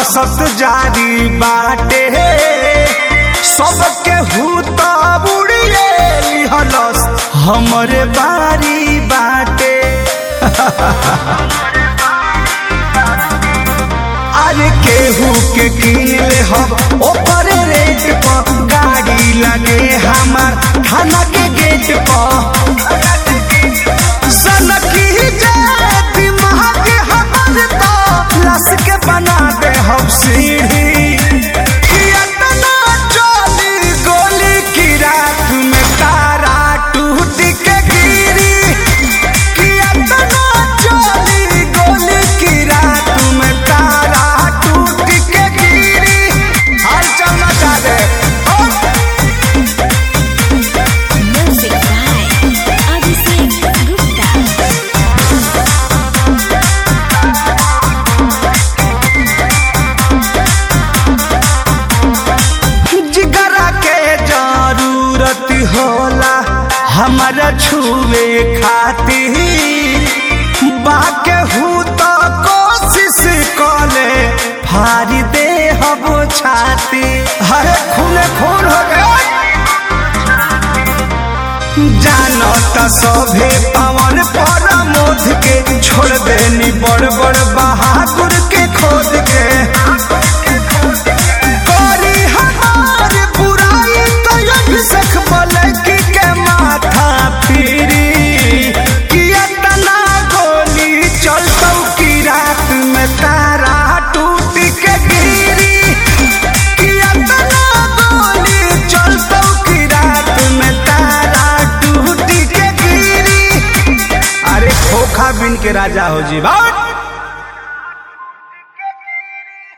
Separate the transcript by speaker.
Speaker 1: दहशत जारी बाटे सबके हूत बुड़िए लिहलस हमरे बारी बाटे अरे केहू के किनले हम ओपर रेट पर गाड़ी लगे हमार थाना के गेट पर सनकी जाए दिमाग हमर तो लस के बना दे हम सीढ़ी कितना चली गोली की रात में तारा टूट के गिरी कितना चली गोली की रात में तारा टूट के गिरी हाल चल मचा दे ओ
Speaker 2: Music by Abhishek Gupta.
Speaker 1: जिगरा के जरूरत होला हमारा छुए खातिर बाके हूँ तो कोशिश कले फारी दे हम छाती हरे खूने खून हो गया जानो त सभे पवन पर मोद के छोड़ देनी बड़ बड़ बहादुर के खोद के करी हमार बुराई तो अभिषेक मलकी के माथा फिरी कि इतना गोली चलतौ की रात में तारा टूट के गिरी कि इतना गोली चलतौ की रात में तारा टूट के गिरी अरे खोखा बिन के राजा हो जी बात